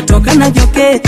nitatoka na joketi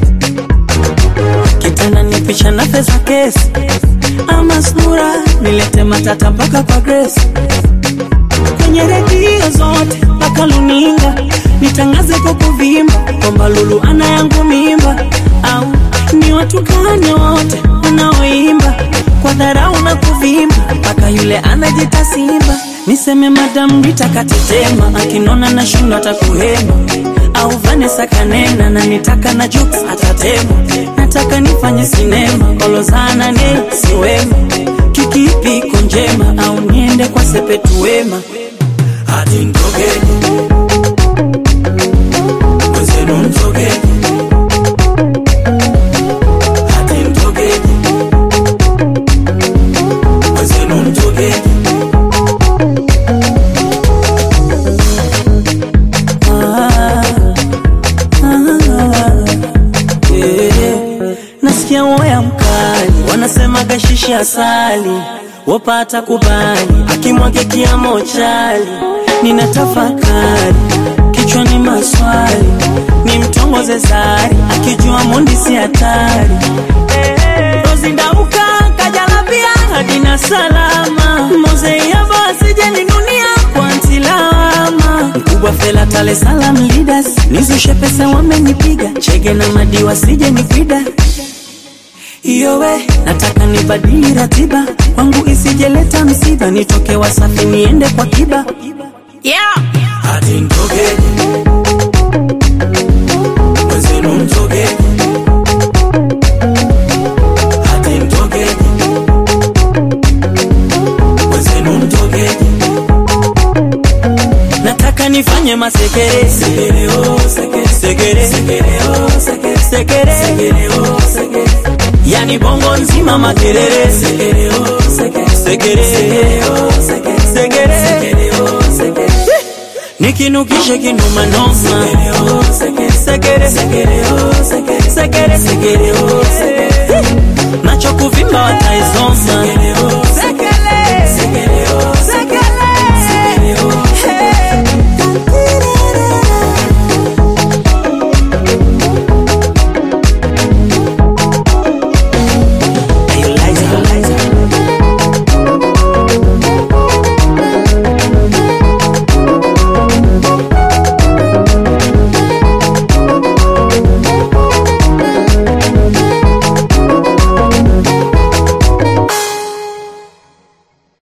kitanda nipisha na pesa kesi ama sura nilete matata mpaka kwa Grace kwenye redio zote mpaka luninga nitangaze kwa kuvimba kwamba Lulu ana yangu mimba, au ni watukane wote wanaoimba kwa dharau na kuvimba mpaka yule anajita simba. Niseme Madam Rita katetema, akinona na shindo atakuhema, au Vanessa kanena na nitaka na jokes atatema. Nataka nifanye sinema kolozana ne siwema, kikipi iko njema, au niende kwa sepetu wema hadi mtogeni mwenzenu mtogeni hadi mtogeni mwenzenu mtogeni Ah, ah, yeah. Nasikia woya mkali, wanasema gashishi asali, wapata kubali, akimwage kiamo chali, nina tafakari kichwani maswali, ni mtongoze zari, akijua mundi si hatari. Rozi ndauka kajalabia hadina salama, mozeyaba asije ninunia kwa ntilama mkubwa fela tale salam leaders nizushe pesa wamenipiga chege na madiwa sije nipida iyo we nataka nibadili ratiba kwangu isijeleta msiba nitoke wasafi niende kwa kiba yeah. hadi mtogeni mwenzenu mtogeni hadi mtogeni mwenzenu mtogeni nataka nifanye masekere sekere oh sekere sekere sekere oh sekere sekere sekere oh sekere yani bongo nzima makerere sekere oh sekere sekere sekere oh sekere sekere sekere oh sekere nikinukishe kinuma noma sekere oh sekere sekere sekere oh sekere sekere sekere